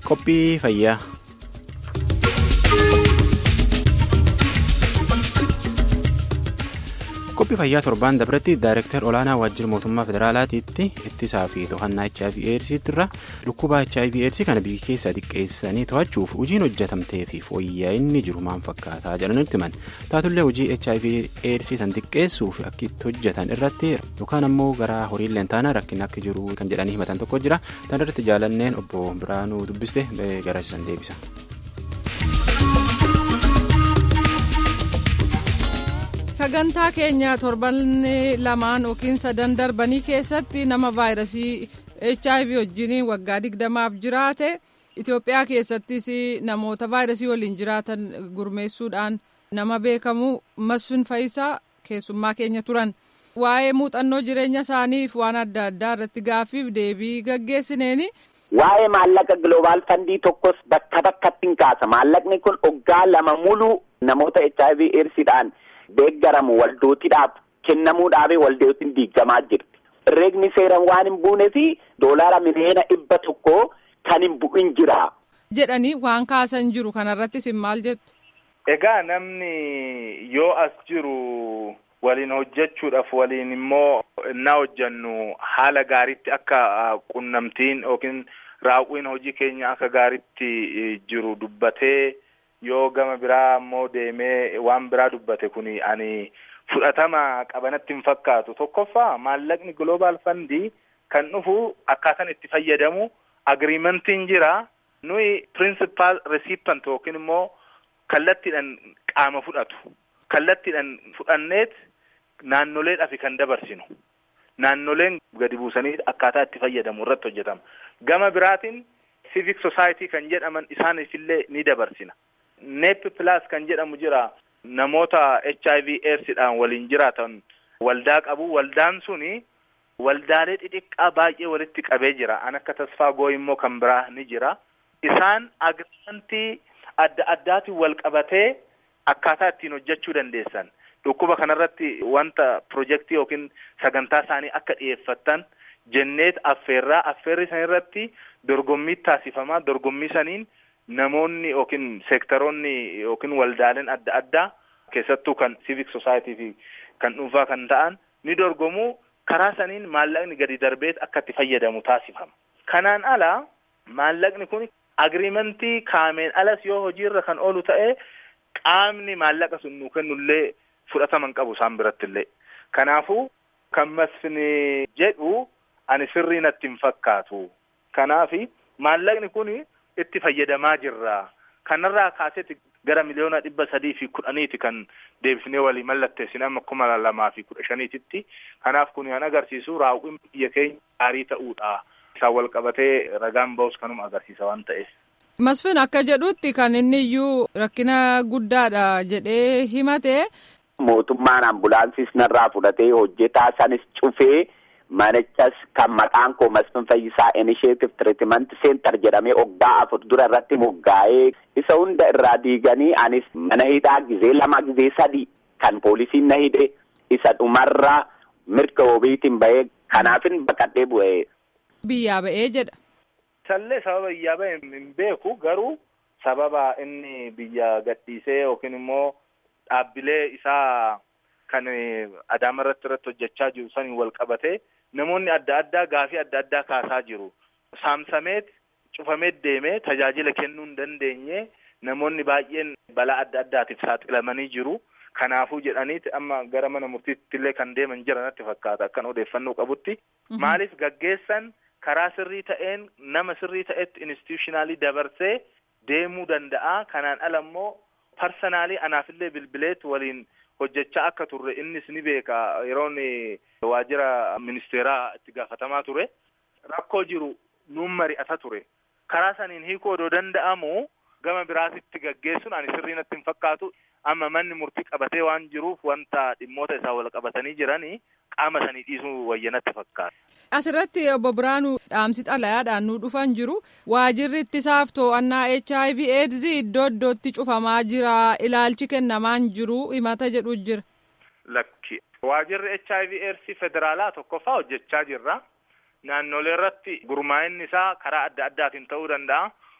Qophii fayyaa. Qophii fayyaa torbaan dabratti daayireektar olaanaa waajjira mootummaa federaalaatiitti ittisaa fi to'annaa HIV AIDSiitti irra dhukkuba HIV AIDSii kana biyya keessaa xiqqeessanii to'achuuf hojiin hojjetamtee fi fooyya'inni jiru maal fakkaataa jedhanitti himan taatullee hojii HIV AIDSii tan xiqqeessuuf akka itti hojjetan irratti yookaan ammoo gara horiillee taana rakkin akka jiru kan jedhanii himatan tokko jira tan irratti jaalanneen obbo Biraanuu dubbiste garasiisan deebisa. sagantaa keenya torban lamaan yookiin sadan darbanii keessatti nama vaayirasii hiv wajjin waggaa digdamaaf jiraate itiyoophiyaa keessattis namoota vaayirasii waliin jiraatan gurmeessuudhaan nama beekamu masfin faayisaa keessummaa keenya turan waa'ee muuxannoo jireenya isaaniif waan adda addaa irratti gaaffiif deebii gaggeessineeni. Waa'ee maallaqa gloobaal fandii tokkos bakka bakkatti hin kaasa maallaqni kun waggaa lama mulu namoota hiv eedsiidhaan. deeggaramu waldootiidhaaf kennamuudhaaf waldootiin diigamaa jirti. Herreegni seeraan waan hin buunee fi doolaara miliyoona dhibba tokko kan hin bu'in jira. Jedhanii waan kaasan jiru kanarrattis hin maal jettu. Egaa namni yoo as jiru waliin hojjechuudhaaf waliin immoo innaa hojjannu haala gaariitti akka qunnamtiin yookiin raawwiin hojii keenya akka gaariitti jiru dubbatee. yoo gama biraa ammoo deemee waan biraa dubbate kuni ani fudhatama qabanatti hin fakkaatu tokkoffaa maallaqni global fandii kan dhufu akkaataan itti fayyadamu agriimentiin jira nuyi principal recipient yookiin immoo kallattiidhaan qaama fudhatu kallattiidhaan fudhanneet naannoleedhaaf kan dabarsinu naannoleen gadi buusanii akkaataa itti fayyadamu irratti hojjetama gama biraatiin civic society kan jedhaman isaaniifillee ni dabarsina. neep plus kan jedhamu jira namoota HIV AIDSidhaan waliin jiraatan waldaa qabu waldaan suni waldaalee xixiqqaa baay'ee walitti qabee jira an akka tasfaa goo immoo kan biraa ni jira isaan agriimentii adda addaatiin wal qabatee akkaataa ittiin hojjechuu dandeessan dhukkuba kanarratti wanta pirojektii yookiin sagantaa isaanii akka dhiyeeffatan jenneet affeerraa affeerri san irratti dorgommii taasifamaa dorgommii saniin namoonni yookiin seektaroonni yookiin waldaaleen adda addaa keessattuu kan civic society fi kan dhuunfaa kan ta'an ni dorgomu karaa saniin maallaqni gadi darbeet akka itti fayyadamu taasifama. Kanaan ala maallaqni kun agriimentii kaameen alas yoo hojiirra kan oolu ta'e qaamni maallaqa sun nuu kennullee fudhataman qabu isaan birattillee. Kanaafuu kan masfini jedhu ani sirrii natti hin fakkaatu. Kanaafi maallaqni kun itti fayyadamaa jirra. Kanarraa kaaseeti gara miliyoona dhibba sadii fi kudhaniiti kan deebisnee walii mallatteessine amma kuma lamaa fi kudha shaniititti. Kanaaf kun kan agarsiisu raawwiin biyya keenya gaarii ta'uudha. Isaan wal qabatee ragaan ba'us kanuma agarsiisa waan ta'eef. Masfin akka jedhutti kan inni iyyuu rakkina guddaadha jedhee himate. Mootummaan ambulaansis narraa fudhatee hojjetaa sanis cufee. manichas kan maqaan koo Masfin Fayyisaa Initiative Treatment Center jedhamee waggaa afur dura irratti moggaa'ee isa hunda irraa diiganii anis mana hidhaa gizee lama gizee sadi kan poolisiin na hidhe isa dhumarra mirga wabiitiin bahee kanaafin baqadhee bu'ee. Biyyaa ba'ee jedha. Sallee sababa biyyaa ba'e hin beeku garuu sababa inni biyya gadhiisee yookiin immoo dhaabbilee isaa kan adaama irratti irratti hojjechaa jiru saniin wal qabatee namoonni adda addaa gaafii adda addaa kaasaa jiru. Saamsameet cufameet deemee tajaajila kennuu hin dandeenye namoonni baay'een balaa adda addaatiif saaxilamanii jiru. Kanaafuu jedhaniiti amma gara mana murtiitti illee kan deeman jira natti fakkaata akkan odeeffannoo qabutti. Maaliif gaggeessan karaa sirrii ta'een nama sirrii ta'etti institutionaalii dabarsee deemuu danda'a. Kanaan ala immoo parsanaalii anaafillee bilbileet waliin hojjechaa akka turre innis ni beeka yeroon waajjira ministeeraa itti gaafatamaa ture rakkoo jiru nuun mari'ata ture karaa saniin hiikuu odoo danda'amu gama biraatitti gaggeessuun ani sirrii natti hin fakkaatu amma manni murtii qabatee waan jiruuf wanta dhimmoota isaa wal qabatanii jiranii qaama sanii dhiisuu wayyanatti fakkaata. Asirratti obbo Biraanuu dhaamsi xalayaadhaan nu dhufan jiru waajirri ittisaaf to'annaa HIV AIDS iddoo iddootti cufamaa jira ilaalchi kennamaan jiru himata jedhu jira. Lakki waajirri HIV AIDS federaalaa tokkoffaa hojjechaa jirra. Naannolee irratti gurmaa'inni isaa karaa adda addaatiin ta'uu danda'a.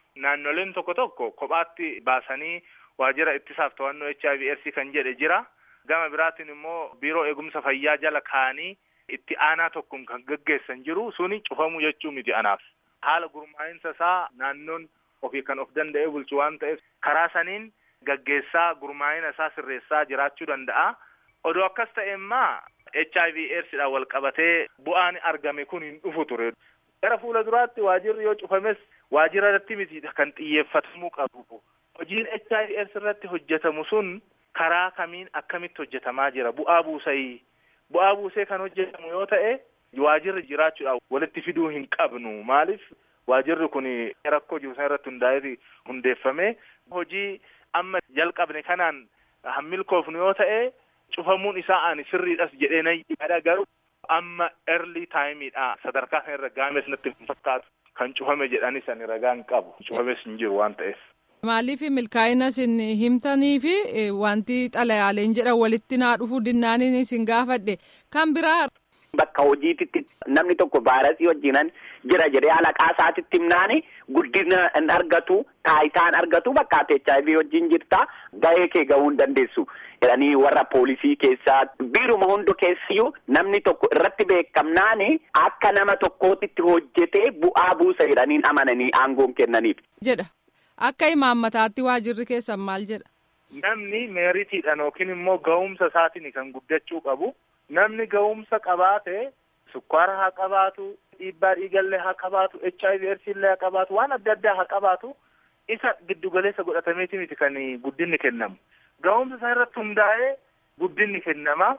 naannoleen tokko tokko kophaatti baasanii waajjira ittisaaf to'annoo HIV AIDS kan jedhe jira. Gama biraatiin immoo biiroo eegumsa fayyaa jala kaanii itti aanaa tokkoon kan gaggeessan jiru suni cufamu jechuu miti anaaf. Haala gurmaa'insa isaa naannoon ofii kan of danda'ee bulchu waan ta'eef karaa saniin gaggeessaa gurmaa'ina isaa sirreessaa jiraachuu danda'a. Odoo akkas ta'e immaa HIV AIDSdhaan wal qabatee bu'aan argame kun hin dhufu ture. Gara fuula duraatti waajirri yoo cufames waajira irratti miti kan xiyyeeffatamuu qabu. Hojiin HIV AIDS irratti hojjetamu sun karaa kamiin akkamitti hojjetamaa jira bu'aa buusayii. Bu'aa buusee kan hojjetamu yoo ta'e waajirri jiraachuudhaan walitti fiduu hin qabnu maaliif waajirri kun rakkoo jiru irratti hundaa'ee hundeeffame hojii amma jalqabne kanaan hammilkoofnu yoo ta'e cufamuun isaa ani sirriidhas jedhee nan yaada garuu amma early taayimiidha sadarkaa kana irra gaames natti hin fakkaatu kan cufame jedhanis ani ragaa hin qabu cufames hin jiru waan ta'eef. Maaliif milkaa'ina isin himtanii fi wanti xalayaaleen jedhan walitti naa dhufu dinnaaniin isin gaafadhe kan biraa. Bakka hojiititti namni tokko vaayirasii wajjinan jira jedhee alaqaa isaatitti himnaani guddina hin argatu taayitaa hin argatu bakka ati HIV wajjin jirta gahee kee gahuu hin dandeessu jedhanii warra poolisii keessaa biiruma hundi keessiyyuu namni tokko irratti beekamnaani akka nama tokkootitti hojjetee bu'aa buusa jedhanii amananii aangoon kennaniif. jedha akka imaammataatti waajirri keessan maal jedha. Namni meeritiidhaan yookiin immoo ga'umsa isaatiin kan guddachuu qabu. Namni ga'umsa qabaate sukkaara haa qabaatu dhiibbaa dhiigallee haa qabaatu HIV AIDS illee haa qabaatu waan adda addaa haa qabaatu isa giddugaleessa godhatameeti miti kan guddinni kennamu. Ga'umsa isaa irratti hundaa'ee guddinni kennama.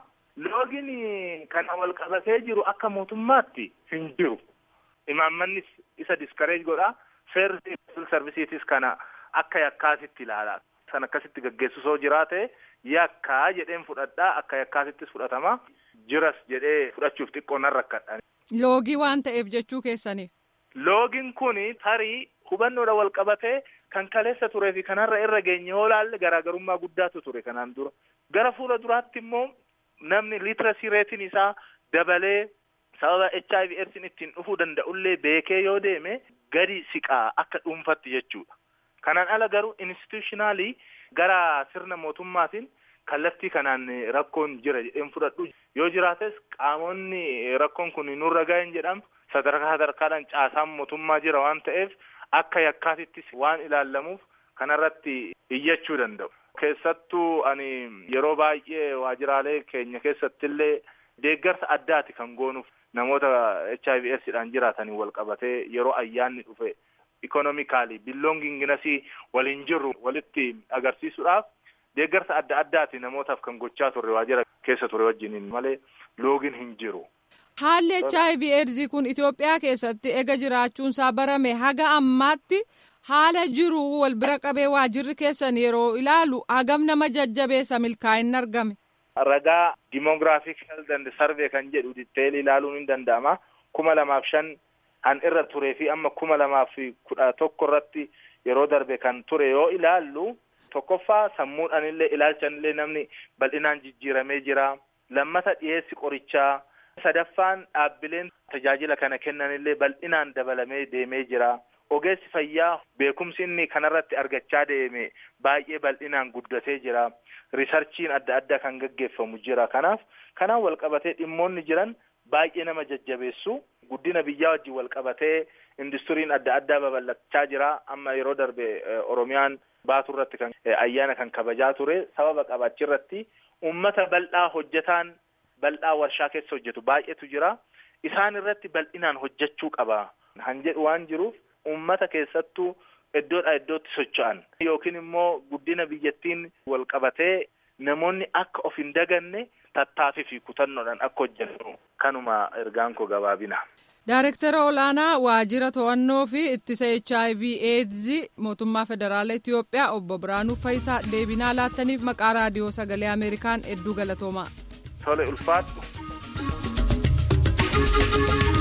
Loogiin kana wal qabatee jiru akka mootummaatti hin jiru. Imaammannis isa diskareej godha. Seerri sarvisiitis kana akka yakkaatitti ilaala. San akkasitti gaggeessu soo jiraate yakkaa jedheen fudhadhaa akka yakkaatittis fudhatama. Jiras jedhee fudhachuuf xiqqoo nan rakkadha. Loogii waan ta'eef jechuu keessaniif. Loogiin kun tarii hubannoodha wal qabatee kan kaleessa turee fi kanarra irra geenye yoo laalle garaagarummaa guddaatu ture kanaan dura. Gara fuula duraatti immoo namni liitirasii reetiin isaa dabalee sababa HIV AIDSin ittiin dhufuu danda'ullee beekee yoo deeme gadi siqaa akka dhuunfatti jechuudha. Kanaan ala garuu institutionaalii gara sirna mootummaatiin kallattii kanaan rakkoon jira jedheen fudhadhu yoo jiraates qaamonni rakkoon kun nurra ga'een jedhamu sadarkaa sadarkaadhaan caasaan mootummaa jira waan ta'eef akka yakkaatittis waan ilaallamuuf kanarratti iyyachuu danda'u. Keessattuu ani yeroo baay'ee waajiraalee keenya keessattillee deeggarsa addaati kan goonuuf namoota HIV AIDSdhaan jiraatanii wal qabatee yeroo ayyaanni dhufe ikonomikaalii billoonginginasii waliin jirru walitti agarsiisuudhaaf deeggarsa adda addaati namootaaf kan gochaa turre waajira keessa ture wajjiniin malee loogiin hin jiru. Haalli HIV AIDS kun Itoophiyaa keessatti ega jiraachuunsaa barame haga ammaatti haala jiru wal bira qabee waajirri keessan yeroo ilaalu hagam nama jajjabeessa milkaa'inni argame. Ragaa dimoogiraafik health and survey kan jedhu ditteelii ilaaluun hin danda'ama. kuma lamaaf shan kan irra turee fi amma kuma lamaaf kudha tokko irratti yeroo darbe kan ture yoo ilaallu tokkoffaa sammuudhaan illee ilaalchaan illee namni bal'inaan jijjiiramee jira lammata dhiyeessi qorichaa sadaffaan dhaabbileen tajaajila kana kennan illee bal'inaan dabalamee deemee jira ogeessi fayyaa beekumsi inni kanarratti argachaa deeme baay'ee bal'inaan guddatee jira risarchiin adda addaa kan gaggeeffamu jira kanaaf kanaan wal qabatee dhimmoonni jiran baay'ee nama jajjabeessu guddina biyyaa wajjin wal qabatee industiriin adda addaa babal'achaa jira amma yeroo darbe oromiyaan baatu irratti kan ayyaana kan kabajaa ture sababa qabachi irratti ummata bal'aa hojjetaan bal'aa warshaa keessa hojjetu baay'eetu jira isaan irratti bal'inaan hojjechuu qaba han jedhu waan jiruuf ummata keessattuu iddoodhaa iddootti socho'an yookiin immoo guddina biyyattiin wal qabatee namoonni akka of hin daganne tattaafii fi kutannoodhaan akka hojjennu kanuma ergaan koo gabaabina. Daayirektara olaanaa waajjira to'annoo fi ittisa HIV AIDS mootummaa federaalaa Itiyoophiyaa obbo Biraanuu Fayisaa deebinaa laattaniif maqaa raadiyoo sagalee Ameerikaan hedduu galatoomaa. Tole ulfaadhu.